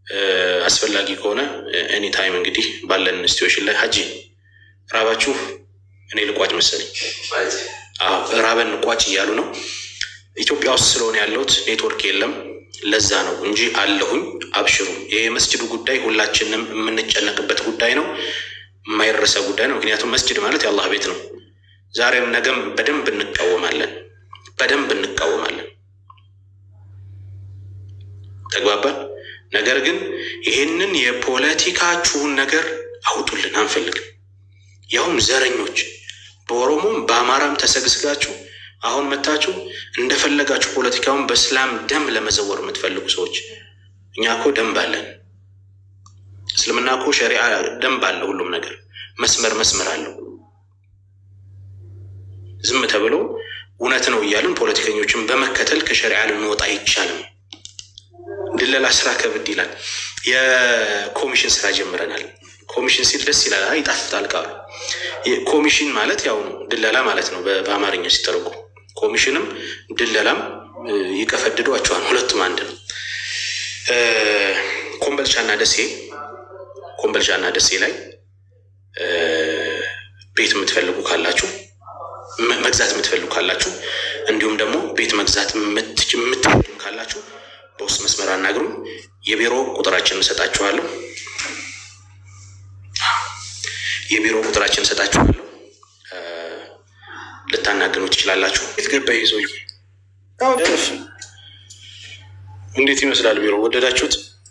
አስፈላጊ ከሆነ ኤኒ ታይም እንግዲህ ባለን ኢንስቲትዩሽን ላይ ሀጂ ራባችሁ እኔ ልቋጭ መሰለኝ ራበን ቋጭ እያሉ ነው። ኢትዮጵያ ውስጥ ስለሆነ ያለሁት ኔትወርክ የለም። ለዛ ነው እንጂ አለሁኝ። አብሽሩ። ይሄ የመስጅዱ ጉዳይ ሁላችንም የምንጨነቅበት ጉዳይ ነው። የማይረሳ ጉዳይ ነው። ምክንያቱም መስጅድ ማለት የአላህ ቤት ነው። ዛሬም ነገም በደንብ እንቃወማለን፣ በደንብ እንቃወማለን። ተግባባን። ነገር ግን ይሄንን የፖለቲካችሁን ነገር አውጡልን አንፈልግም። ያውም ዘረኞች በኦሮሞም በአማራም ተሰግስጋችሁ አሁን መታችሁ እንደፈለጋችሁ ፖለቲካውን በእስላም ደም ለመዘወር የምትፈልጉ ሰዎች፣ እኛ እኮ ደንብ አለን። እስልምና እኮ ሸሪዓ ደንብ አለ። ሁሉም ነገር መስመር መስመር አለው። ዝም ተብሎ እውነት ነው እያልን ፖለቲከኞችን በመከተል ከሸሪዓ ልንወጣ አይቻልም። ድለላ ስራ ከብድ ይላል። የኮሚሽን ስራ ጀምረናል። ኮሚሽን ሲል ደስ ይላል፣ ይጣፍጣል ቃሉ። ኮሚሽን ማለት ያው ነው ድለላ ማለት ነው በአማርኛ ሲተረጉ። ኮሚሽንም ድለላም ይቀፈድዷቸዋል፣ ሁለቱም አንድ ነው። ኮምበልቻና ደሴ ኮምበልቻና ደሴ ላይ ቤት የምትፈልጉ ካላችሁ መግዛት የምትፈልጉ ካላችሁ እንዲሁም ደግሞ ቤት መግዛት የምትፈልጉ ካላችሁ በውስጥ መስመር አናግሩኝ። የቢሮ ቁጥራችን እንሰጣችኋለሁ። የቢሮ ቁጥራችን እንሰጣችኋለሁ። ልታናግኑ ትችላላችሁ። የት ገባ ይዞ እንዴት ይመስላል ቢሮ? ወደዳችሁት?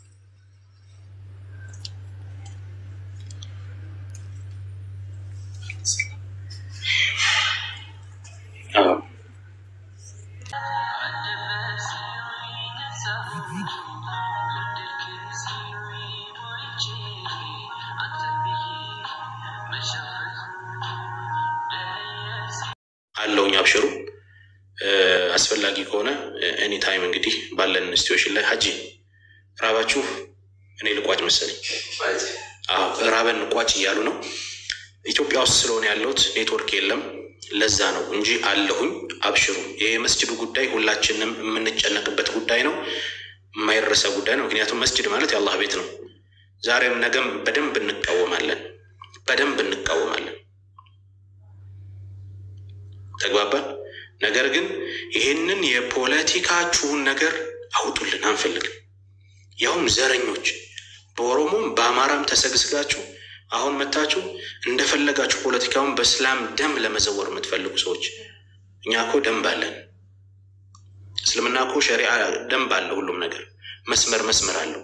አለውኝ አብሽሩ። አስፈላጊ ከሆነ ኤኒ ታይም እንግዲህ ባለን ኢንስቲትዩሽን ላይ ሀጂ ራባችሁ እኔ ልቋጭ መሰለኝ ራበን ቋጭ እያሉ ነው። ኢትዮጵያ ውስጥ ስለሆነ ያለሁት ኔትወርክ የለም። ለዛ ነው እንጂ አለሁኝ። አብሽሩ። ይሄ የመስጅዱ ጉዳይ ሁላችንም የምንጨነቅበት ጉዳይ ነው። የማይረሳ ጉዳይ ነው። ምክንያቱም መስጅድ ማለት የአላህ ቤት ነው። ዛሬም ነገም በደንብ እንቃወማለን፣ በደንብ እንቃወማለን። ተግባባን። ነገር ግን ይሄንን የፖለቲካችሁን ነገር አውጡልን አንፈልግም። ያውም ዘረኞች በኦሮሞም በአማራም ተሰግስጋችሁ አሁን መታችሁ እንደፈለጋችሁ ፖለቲካውን በእስላም ደም ለመዘወር የምትፈልጉ ሰዎች፣ እኛ እኮ ደንብ አለን። እስልምና እኮ ሸሪዓ ደንብ አለ። ሁሉም ነገር መስመር መስመር አለው።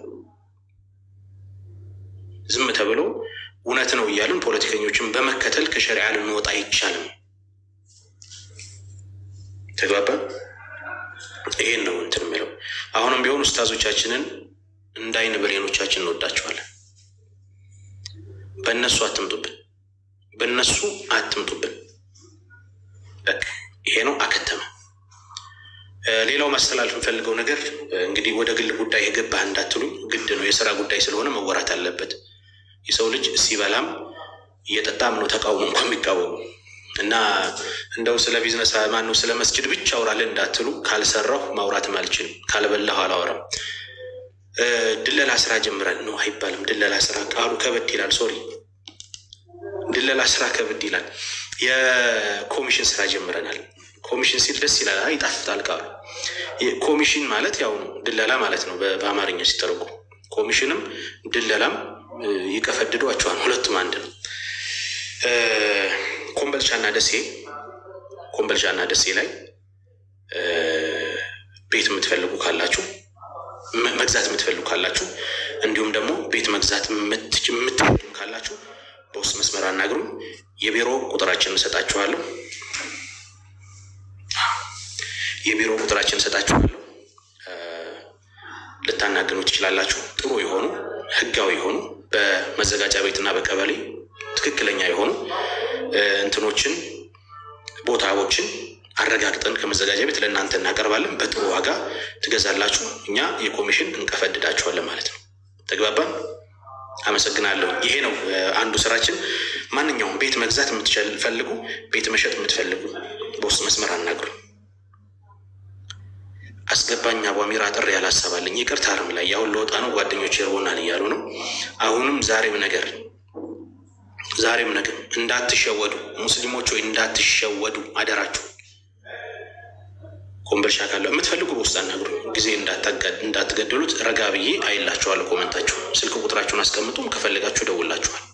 ዝም ተብሎ እውነት ነው እያልን ፖለቲከኞችን በመከተል ከሸሪዓ ልንወጣ አይቻልም። ተግባባን። ይሄን ነው እንትን የሚለው። አሁንም ቢሆን ኡስታዞቻችንን እንደ አይን ብሌኖቻችን እንወዳቸዋለን። በእነሱ አትምጡብን፣ በእነሱ አትምጡብን። በቃ ይሄ ነው አከተመ። ሌላው ማስተላለፍ የምፈልገው ነገር እንግዲህ ወደ ግል ጉዳይ የገባህ እንዳትሉኝ፣ ግድ ነው የስራ ጉዳይ ስለሆነ መወራት አለበት። የሰው ልጅ ሲበላም እየጠጣም ነው ተቃውሞ እንኳ የሚቃወሙ እና እንደው ስለ ቢዝነስ ማነው ስለ መስጅድ ብቻ አውራለን እንዳትሉ፣ ካልሰራሁ ማውራትም አልችልም፣ ካልበላሁ አላወራም። ድለላ ስራ ጀምረን ነው አይባልም። ድለላ ስራ ቃሉ ከበድ ይላል። ሶሪ ድለላ ስራ ከበድ ይላል። የኮሚሽን ስራ ጀምረናል። ኮሚሽን ሲል ደስ ይላል፣ ይጣፍጣል ቃሉ። ኮሚሽን ማለት ያው ነው ድለላ ማለት ነው በአማርኛ ሲተረጉ። ኮሚሽንም ድለላም ይቀፈድዷቸዋል፣ ሁለቱም አንድ ነው። ኮምበልቻና ደሴ ኮምበልቻና ደሴ ላይ ቤት የምትፈልጉ ካላችሁ መግዛት የምትፈልጉ ካላችሁ እንዲሁም ደግሞ ቤት መግዛት የምትፈልጉ ካላችሁ በውስጥ መስመር አናግሩኝ። የቢሮ ቁጥራችን እንሰጣችኋለሁ። የቢሮ ቁጥራችን እንሰጣችኋለሁ። ልታናግኑ ትችላላችሁ። ጥሩ የሆኑ ህጋዊ የሆኑ በመዘጋጃ ቤትና በቀበሌ ትክክለኛ የሆኑ እንትኖችን ቦታዎችን አረጋግጠን ከመዘጋጃ ቤት ለእናንተ እናቀርባለን። በጥሩ ዋጋ ትገዛላችሁ። እኛ የኮሚሽን እንቀፈድዳችኋለን ማለት ነው። ተግባባን? አመሰግናለሁ። ይሄ ነው አንዱ ስራችን። ማንኛውም ቤት መግዛት የምትፈልጉ፣ ቤት መሸጥ የምትፈልጉ በውስጥ መስመር አናግሩ። አስገባኝ አቧሚራ ጥሪ ያላሰባልኝ ይቅርታ አርም ላይ ያሁን ለወጣ ነው ጓደኞች ይርቦናል እያሉ ነው። አሁንም ዛሬም ነገር ዛሬም ነገር እንዳትሸወዱ ሙስሊሞች ወይ እንዳትሸወዱ አደራችሁ። ኮምበልሻ ካለ የምትፈልጉ በውስጥ አናግሩኝ። ጊዜ እንዳትገደሉት ረጋ ብዬ አይላችኋለሁ። ኮመንታችሁ ስልክ ቁጥራችሁን አስቀምጡም ከፈለጋችሁ ደውላችኋል።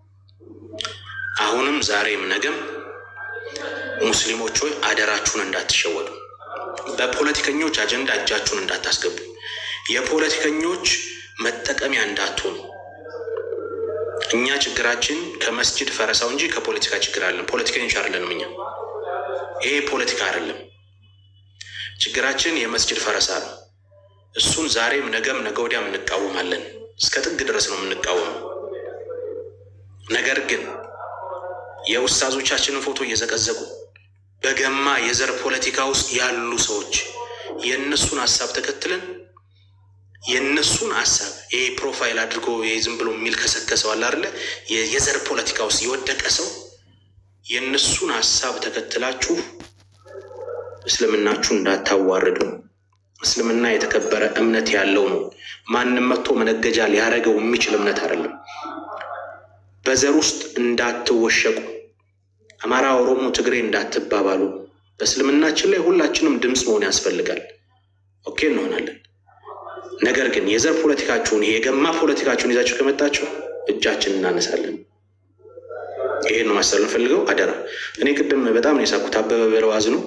አሁንም ዛሬም ነገም ሙስሊሞች ሆይ አደራችሁን እንዳትሸወዱ። በፖለቲከኞች አጀንዳ እጃችሁን እንዳታስገቡ። የፖለቲከኞች መጠቀሚያ እንዳትሆኑ። እኛ ችግራችን ከመስጅድ ፈረሳው እንጂ ከፖለቲካ ችግር አለን። ፖለቲከኞች አይደለንም። እኛ ይሄ ፖለቲካ አይደለም። ችግራችን የመስጅድ ፈረሳ ነው። እሱን ዛሬም ነገም ነገ ወዲያም እንቃወማለን። እስከ ጥግ ድረስ ነው የምንቃወመው። ነገር ግን የውስታዞቻችንን ፎቶ እየዘቀዘቁ በገማ የዘር ፖለቲካ ውስጥ ያሉ ሰዎች የእነሱን ሀሳብ ተከትለን የእነሱን ሀሳብ ይሄ ፕሮፋይል አድርጎ ይሄ ዝም ብሎ የሚል ከሰከሰው አለ አይደለ? የዘር ፖለቲካ ውስጥ የወደቀ ሰው የእነሱን ሀሳብ ተከትላችሁ እስልምናችሁ እንዳታዋርዱ። እስልምና የተከበረ እምነት ያለው ነው። ማንም መጥቶ መነገጃ ሊያደርገው የሚችል እምነት አይደለም። በዘር ውስጥ እንዳትወሸቁ። አማራ፣ ኦሮሞ፣ ትግሬ እንዳትባባሉ። በእስልምናችን ላይ ሁላችንም ድምፅ መሆን ያስፈልጋል። ኦኬ እንሆናለን። ነገር ግን የዘር ፖለቲካችሁን ይሄ የገማ ፖለቲካችሁን ይዛችሁ ከመጣችሁ እጃችን እናነሳለን። ይሄን ነው ማሰብ እንፈልገው። አደራ። እኔ ቅድም በጣም ነው የሳኩት። አበበ በለዋዝ ነው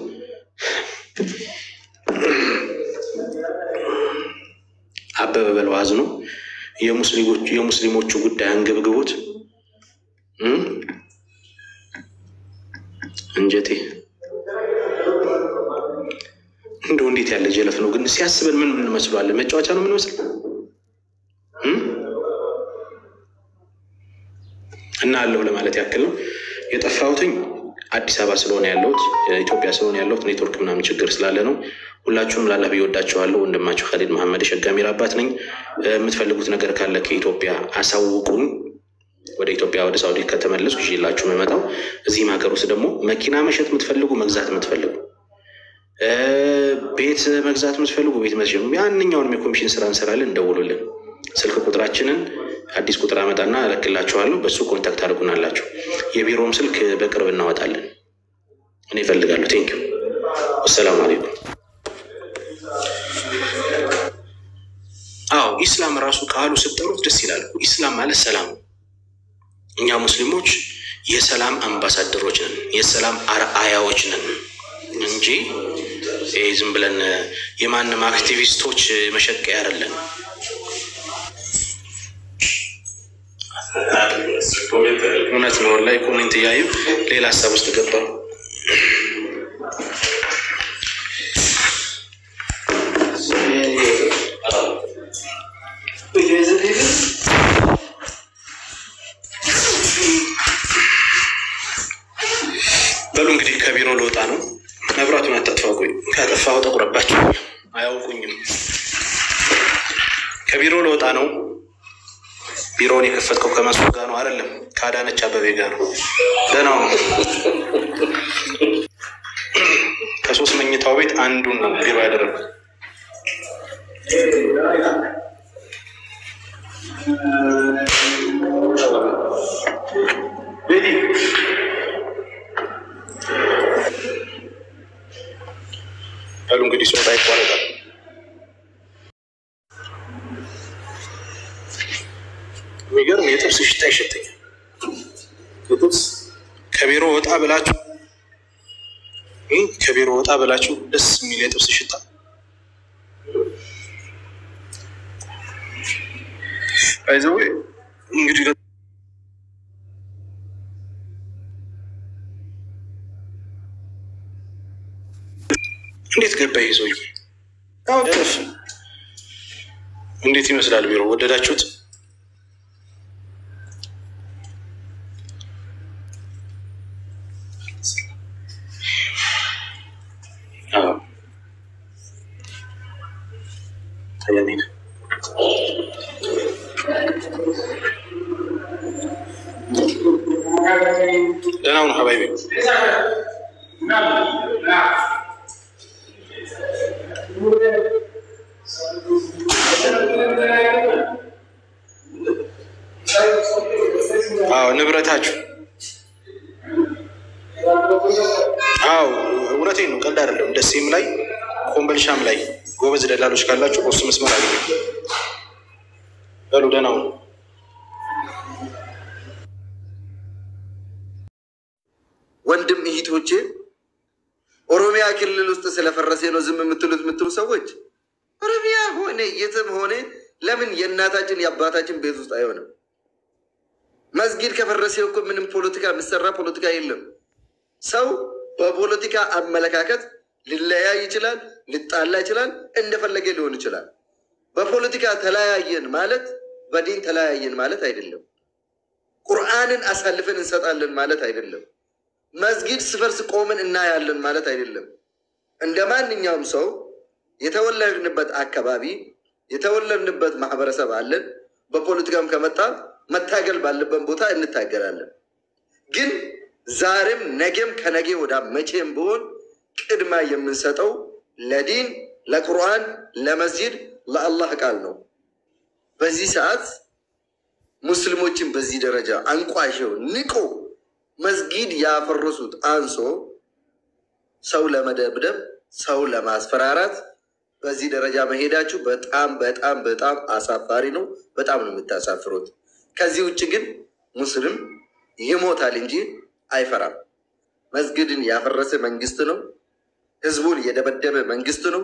አበበ በለዋዝ ነው የሙስሊሞቹ ጉዳይ አንገብግቦት እንጀቴ እንደው እንዴት ያለ ጀለፍ ነው ግን! ሲያስበን ምን እንመስለዋለን? መጫወቻ ነው የምንመስል እና አለሁ ለማለት ያክል ነው የጠፋሁትኝ። አዲስ አበባ ስለሆነ ያለሁት ኢትዮጵያ ስለሆነ ያለሁት ኔትወርክ ምናምን ችግር ስላለ ነው። ሁላችሁም ላላ ብዬ ወዳችኋለሁ። ወንድማችሁ ካሊድ መሐመድ የሸጋሚር አባት ነኝ። የምትፈልጉት ነገር ካለ ከኢትዮጵያ አሳውቁኝ። ወደ ኢትዮጵያ ወደ ሳውዲ ከተመለሱ ይዤላችሁ የምመጣው። እዚህም ሀገር ውስጥ ደግሞ መኪና መሸጥ የምትፈልጉ መግዛት የምትፈልጉ ቤት መግዛት የምትፈልጉ ቤት መሸጥ ያንኛውንም የኮሚሽን ስራ እንሰራለን። እንደውሉልን። ስልክ ቁጥራችንን አዲስ ቁጥር አመጣና እለክላችኋለሁ። በሱ ኮንታክት አድርጉናላችሁ። የቢሮም ስልክ በቅርብ እናወጣለን። እኔ እፈልጋለሁ። ቴንኪው። አሰላሙ አሌይኩም። አዎ ኢስላም ራሱ ቃሉ ስጠሩት ደስ ይላል። ኢስላም ማለት ሰላም ነው። እኛ ሙስሊሞች የሰላም አምባሳደሮች ነን፣ የሰላም አርአያዎች ነን እንጂ ይህ ዝም ብለን የማንም አክቲቪስቶች መሸቀያ አይደለን። እውነት ነው። ላይ ኮሜንት እያዩ ሌላ ሀሳብ ውስጥ ገባው። በሉ እንግዲህ ከቢሮ ልወጣ ነው። መብራቱን አታጥፋ። ቆይ ካጠፋሁ ጠቁረባቸው አያውቁኝም። ከቢሮ ልወጣ ነው። ቢሮውን የከፈትከው ከመስሎ ጋር ነው አይደለም? ከአዳነች አበቤ ጋር ነው። ደህና ነው። ከሶስት መኝታው ቤት አንዱን ነው ቢሮ ያደረጉት። በሉ እንግዲህ ሶጣ ይቋረጣል። የሚገርም የጥብስ ሽታ ይሸተኛል። የጥብስ ከቢሮ ወጣ ብላችሁ ከቢሮ ወጣ ብላችሁ ደስ የሚል የጥብስ ሽታ አይዘው እንግዲህ እንዴት ገባ ይሄ ሰውዬ? እንዴት ይመስላል ቢሮ? ወደዳችሁት? ደህና ሁኑ ሀባይቤ። نعم نعم አዎ ንብረታችሁ። አዎ እውነቴን ነው፣ ቀልድ አይደለም። ደሴም ላይ ኮምበልሻም ላይ ጎበዝ ደላሎች ካላችሁ በሱ መስመር አገኘ በሉ ደህና ሁኑ። ወንድም እህቶቼ ኦሮሚያ ክልል ውስጥ ስለፈረሴ ነው ዝም የምትሉት የምትሉ ሰዎች ኦሮሚያ ሆነ የትም ሆነ ለምን የእናታችን የአባታችን ቤት ውስጥ አይሆንም? መስጊድ ከፈረሴ እኮ ምንም ፖለቲካ የሚሰራ ፖለቲካ የለም። ሰው በፖለቲካ አመለካከት ሊለያይ ይችላል፣ ሊጣላ ይችላል፣ እንደፈለገ ሊሆን ይችላል። በፖለቲካ ተለያየን ማለት በዲን ተለያየን ማለት አይደለም። ቁርአንን አሳልፈን እንሰጣለን ማለት አይደለም። መስጊድ ስፈርስ ቆምን እናያለን ማለት አይደለም። እንደ ማንኛውም ሰው የተወለድንበት አካባቢ የተወለድንበት ማህበረሰብ አለን። በፖለቲካም ከመጣ መታገል ባለበት ቦታ እንታገላለን። ግን ዛሬም ነገም ከነገ ወዳ መቼም ቢሆን ቅድማ የምንሰጠው ለዲን፣ ለቁርአን፣ ለመስጂድ፣ ለአላህ ቃል ነው። በዚህ ሰዓት ሙስሊሞችን በዚህ ደረጃ አንቋሸው ንቆ መስጊድ ያፈረሱት አንሶ ሰው ለመደብደብ ሰው ለማስፈራራት በዚህ ደረጃ መሄዳችሁ በጣም በጣም በጣም አሳፋሪ ነው። በጣም ነው የምታሳፍሩት። ከዚህ ውጭ ግን ሙስሊም ይሞታል እንጂ አይፈራም። መስጊድን ያፈረሰ መንግስት ነው። ህዝቡን የደበደበ መንግስት ነው።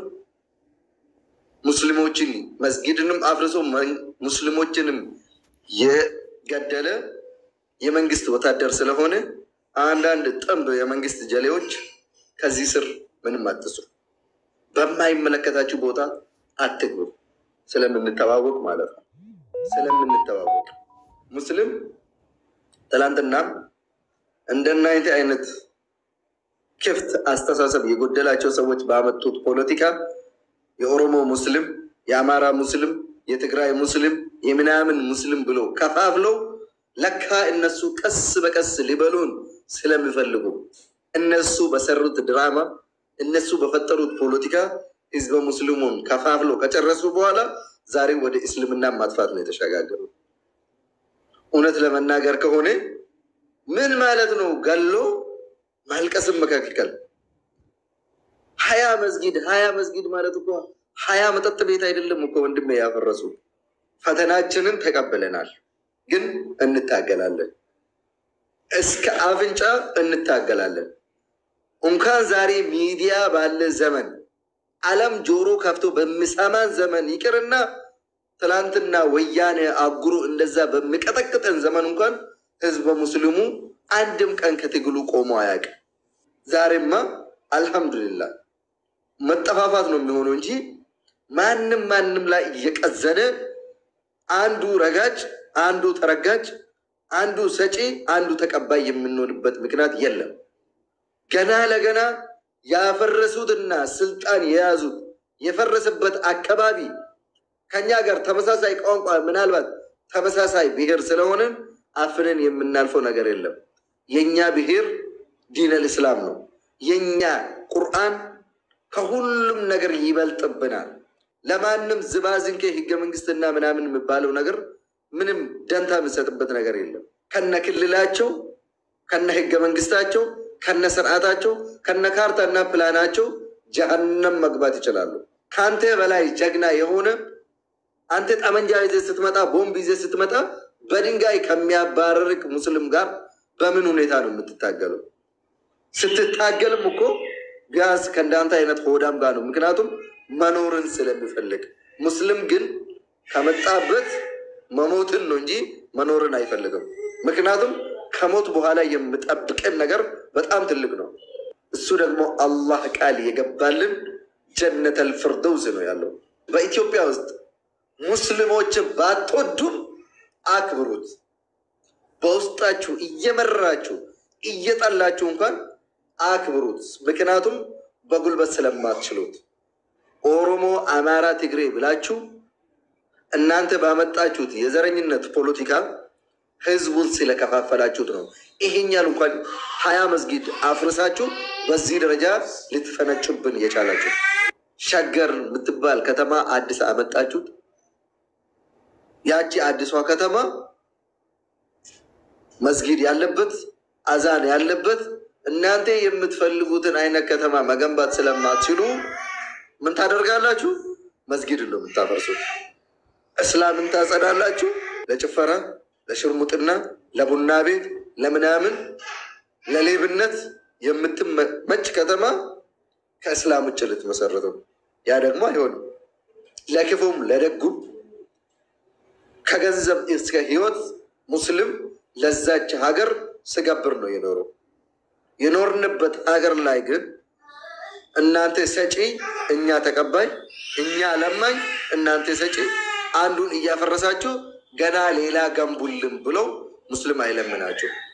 ሙስሊሞችን መስጊድንም አፍርሶ ሙስሊሞችንም የገደለ የመንግስት ወታደር ስለሆነ አንዳንድ ጥንብ የመንግስት ጀሌዎች ከዚህ ስር ምንም አትስሩ። በማይመለከታችሁ ቦታ አትግቡ። ስለምንተዋወቅ ማለት ነው። ስለምንተዋወቅ ሙስሊም ትላንትናም እንደናይነት አይነት ክፍት አስተሳሰብ የጎደላቸው ሰዎች ባመጡት ፖለቲካ የኦሮሞ ሙስሊም፣ የአማራ ሙስሊም፣ የትግራይ ሙስሊም፣ የምናምን ሙስሊም ብሎ ከፋፍለው ለካ እነሱ ቀስ በቀስ ሊበሉን ስለሚፈልጉ እነሱ በሰሩት ድራማ እነሱ በፈጠሩት ፖለቲካ ህዝበ ሙስሊሙን ከፋፍለው ከጨረሱ በኋላ ዛሬ ወደ እስልምና ማጥፋት ነው የተሸጋገሩ። እውነት ለመናገር ከሆነ ምን ማለት ነው? ገሎ ማልቀስም መካከል ሀያ መስጊድ ሀያ መስጊድ ማለት እኮ ሀያ መጠጥ ቤት አይደለም እኮ ወንድሜ ያፈረሱ። ፈተናችንን ተቀብለናል፣ ግን እንታገላለን። እስከ አፍንጫ እንታገላለን። እንኳን ዛሬ ሚዲያ ባለ ዘመን ዓለም ጆሮ ከፍቶ በሚሰማን ዘመን ይቅርና ትላንትና ወያኔ አጉሮ እንደዛ በሚቀጠቅጠን ዘመን እንኳን ህዝበ ሙስሊሙ አንድም ቀን ከትግሉ ቆሞ አያውቅም። ዛሬማ አልሐምዱሊላህ መጠፋፋት ነው የሚሆነው እንጂ ማንም ማንም ላይ እየቀዘነ አንዱ ረጋጭ፣ አንዱ ተረጋጭ፣ አንዱ ሰጪ፣ አንዱ ተቀባይ የምንሆንበት ምክንያት የለም። ገና ለገና ያፈረሱትና ስልጣን የያዙት የፈረሰበት አካባቢ ከኛ ጋር ተመሳሳይ ቋንቋ ምናልባት ተመሳሳይ ብሔር ስለሆነን አፍንን የምናልፈው ነገር የለም። የኛ ብሔር ዲነል እስላም ነው። የኛ ቁርአን ከሁሉም ነገር ይበልጥብናል። ለማንም ዝባዝንኬ ህገ መንግስትና ምናምን የሚባለው ነገር ምንም ደንታ የምንሰጥበት ነገር የለም። ከነ ክልላቸው ከነ ህገ መንግስታቸው ከነ ስርዓታቸው ከነ ካርታና ፕላናቸው ጀሀነም መግባት ይችላሉ። ከአንተ በላይ ጀግና የሆነ አንተ ጠመንጃ ይዘህ ስትመጣ፣ ቦምብ ይዘህ ስትመጣ በድንጋይ ከሚያባረርቅ ሙስሊም ጋር በምን ሁኔታ ነው የምትታገለው? ስትታገልም እኮ ቢያንስ ከእንዳንተ አይነት ሆዳም ጋር ነው። ምክንያቱም መኖርን ስለሚፈልግ። ሙስሊም ግን ከመጣበት መሞትን ነው እንጂ መኖርን አይፈልግም። ምክንያቱም ከሞት በኋላ የምጠብቅን ነገር በጣም ትልቅ ነው። እሱ ደግሞ አላህ ቃል የገባልን ጀነተል ፍርደውስ ነው ያለው። በኢትዮጵያ ውስጥ ሙስሊሞችን ባትወዱም አክብሩት። በውስጣችሁ እየመራችሁ እየጠላችሁ እንኳን አክብሩት። ምክንያቱም በጉልበት ስለማትችሉት ኦሮሞ፣ አማራ፣ ትግሬ ብላችሁ እናንተ ባመጣችሁት የዘረኝነት ፖለቲካ ህዝቡን ስለከፋፈላችሁት ነው። ይሄኛል እንኳን ሀያ መስጊድ አፍርሳችሁ በዚህ ደረጃ ልትፈነጩብን የቻላችሁ። ሸገር የምትባል ከተማ አዲስ አመጣችሁት። ያቺ አዲሷ ከተማ መስጊድ ያለበት አዛን ያለበት እናንተ የምትፈልጉትን አይነት ከተማ መገንባት ስለማትችሉ ምን ታደርጋላችሁ? መስጊድ ነው የምታፈርሱት። እስላምን ታጸዳላችሁ። ለጭፈራ፣ ለሽርሙጥና፣ ለቡና ቤት፣ ለምናምን ለሌብነት የምትመች ከተማ ከእስላም ውጭ ልትመሰረተው። ያ ደግሞ አይሆንም። ለክፉም ለደጉም ከገንዘብ እስከ ሕይወት ሙስሊም ለዛች ሀገር ስገብር ነው የኖረው። የኖርንበት ሀገር ላይ ግን እናንተ ሰጪ፣ እኛ ተቀባይ፣ እኛ ለማኝ፣ እናንተ ሰጪ፣ አንዱን እያፈረሳችሁ ገና ሌላ ገንቡልን ብለው ሙስሊም አይለምናቸው።